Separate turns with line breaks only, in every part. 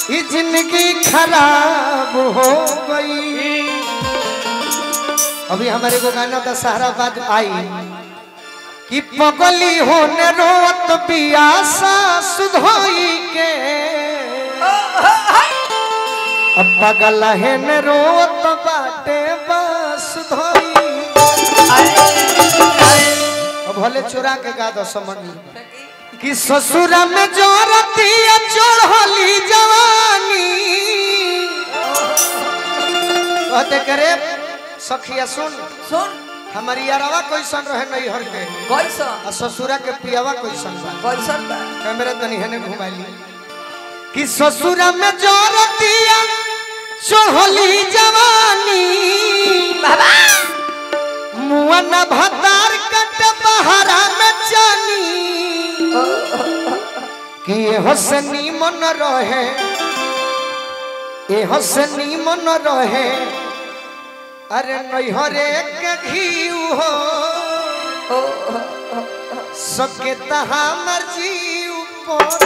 ये जिंदगी खराब हो गई अभी हमारे को गाना था सहारा बाद आई कि पगली होने रोत पियासा सुधोई के अब पगल है न रोत बाटे बस धोई अब भले चुरा के गा दो समझ कि ससुर में जोरती चढ़ली जवानी कहते करे सखिया सुन
सुन
हमारी यारवा कैसन रहे नहीं हर के
कैसन
आ ससुरा के पियावा कैसन बा
कैसन बा
कैमरा तनी हने घुमाली कि ससुर में जोरतिया चढ़ली जवानी
बाबा
मुअन भतार कट बहरा में जानी कि ये हसनी मन रहे ये हसनी मन रहे अरे नैहरे के घी हो सके तहा मर्जी ऊपर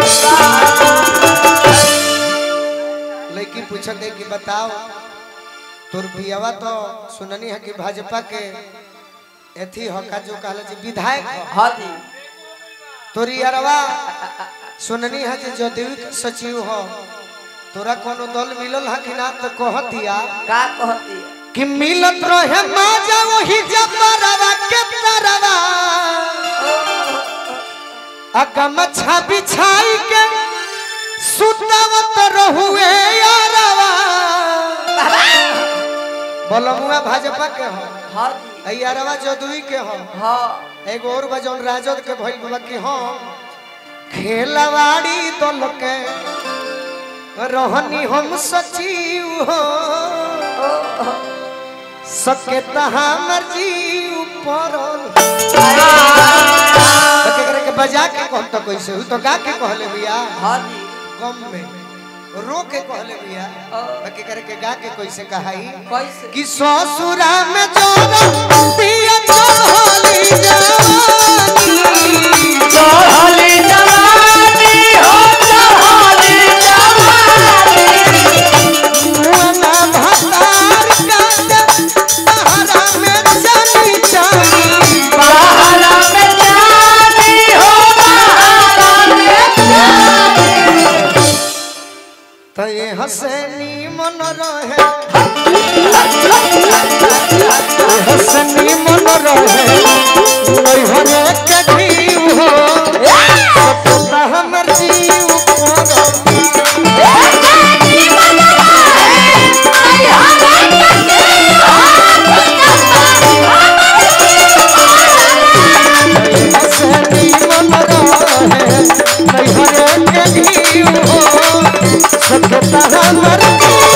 लड़की पूछते कि बताओ तोर पियावा तो सुननी है कि भाजपा के एथी हका जो कहला जी विधायक ह।
हाँ जी
तोरी अरवा सुननी है कि जदयू के सचिव हो तोरा कोनो दल मिलल है कि ना तो कहतिया
का कहती है
कि मिलत रहे माजा वही जबरवा के तरवा अकम छाबी छाई के सुतवत रहुए यारवा बोलमुआ भाजपा के हो
हाँ जी
आई यारवा जदुई के हो
हाँ
एगो और बजौन राजद के भइल बा कि हम खेलवाड़ी दल के रहनी हम सचिव हो सके तहा मर्जी ऊपर के बजा के कहम तो कैसे हु तो गा के कहले भैया
हाँ जी
गम में रो के कहले भैया बाकी करे के गा के कैसे कहाई
कैसे
कि ससुरा में जोरा पिया चढ़ली जवानी
चढ़ली जवानी हो चढ़ली
मुअना भतार काट सहारा में चली जानी
बहारा में जानी हो बहारा में
तो ये हसनी मन रहे ये हसनी मन रहे नैहरे कठी हो सपना हमर जीव पर हसनी मन रहे नैहरे कठी हो सपना हमर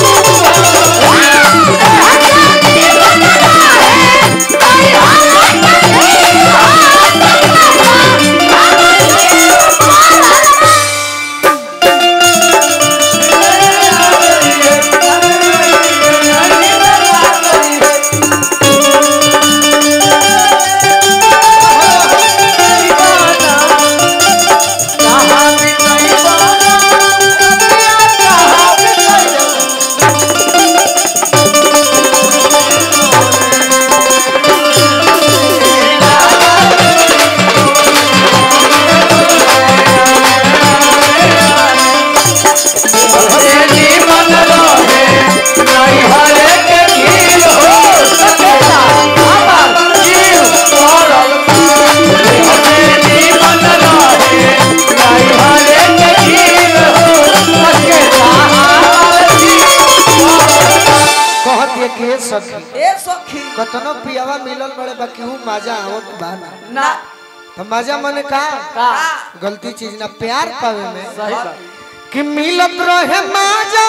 कहत के सखी
ए सखी
कतनो पियावा मिलल बड़े बाकी हूँ मजा आवत बाना
ना
तो मजा मने का
का
गलती चीज ना प्यार पावे में
सही बात
कि मिलत रहे मजा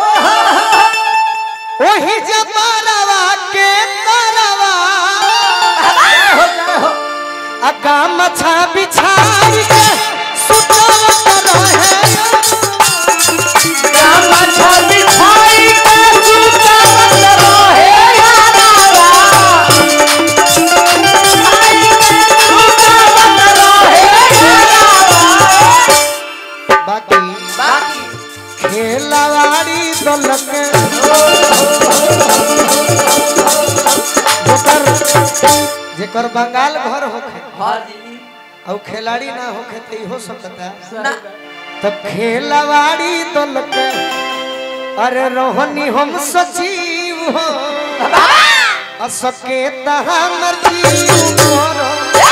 वही जबारवा के तरवा अका मछा बिछाई के सुतवत रहे बाकी
बाकी
खेल जेकर बंगाल घर होखे
हाँ जी
और खिलाड़ी ना होखे तो इहो सकता
ना
तब खेलवाड़ी दल के अरे रोहनी हम सचिव हो असके तहा मर्जी करो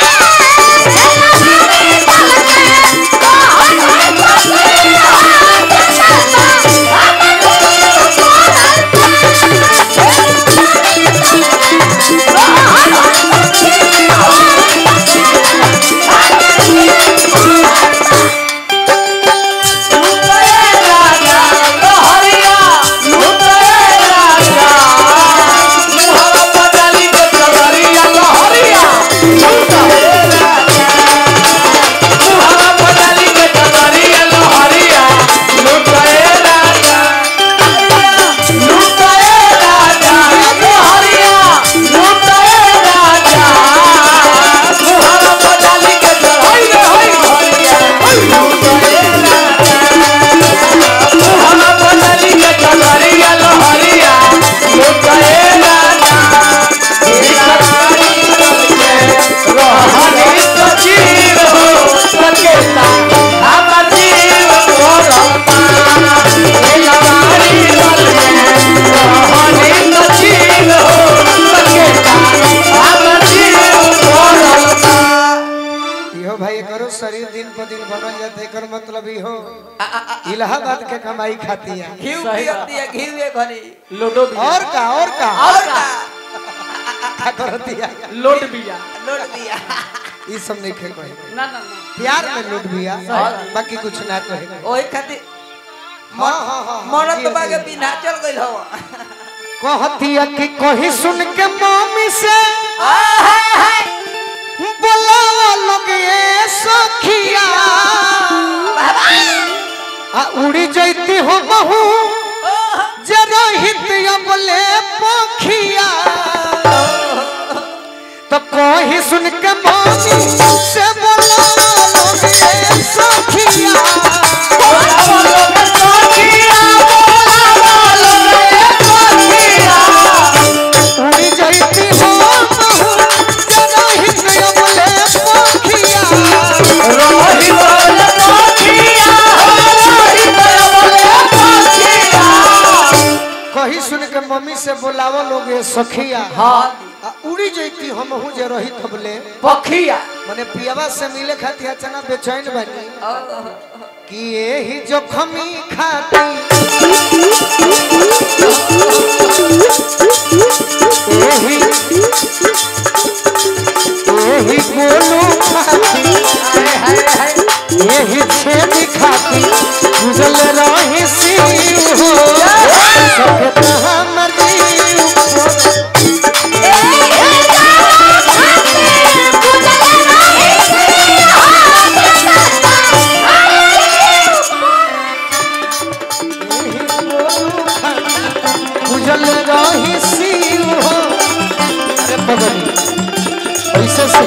इहो भाई करो शरीर दिन पर दिन बनल जाते एकर मतलब इहो इलाहाबाद के कमाई खाती है
घी पियती है घी में घनी
लोडो बिया
और का और का
और का
का करती है
लोड बिया
लोट दिया
ई सब नहीं खे कोई
ना ना ना
प्यार में लूट बिया
सही।
बाकी कुछ ना कहे
ओही खातिर
हाँ हाँ हाँ
मरत
जी,
बागे
जी।
बिना चल गइल हवा
कहतिया कि कहीं सुन के मम्मी से बोला लोग ये सखिया आ उड़ी जैती हो बहू जे रहित अबले पखिया तो कहीं सुन के मम्मी से बोला लोग ये सखिया उड़ी जैती हो बहू जे रहित अबले पखिया कहीं सुन के मम्मी से बोलावो लोग ये सखिया
हाँ
आ उड़ी जैती हम हूँ जे रही थबले
पखिया
मने पियावा से मिले खातिर अचानक बेचैन बनी कि यही जोखमी खाती यही यही गोलू खाती यही छेद खाती गुजल रही सी हो सकत हमर जीव उजल रही शिव हो अरे बगली ऐसे से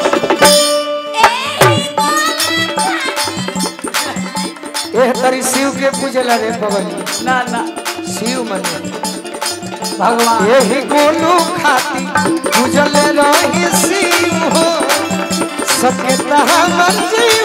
एह तरी शिव के पूजल रे बगली
ना ना
शिव मने
भगवान
यही गोलू खाती उजल रही शिव हो सबके तहा मर्जी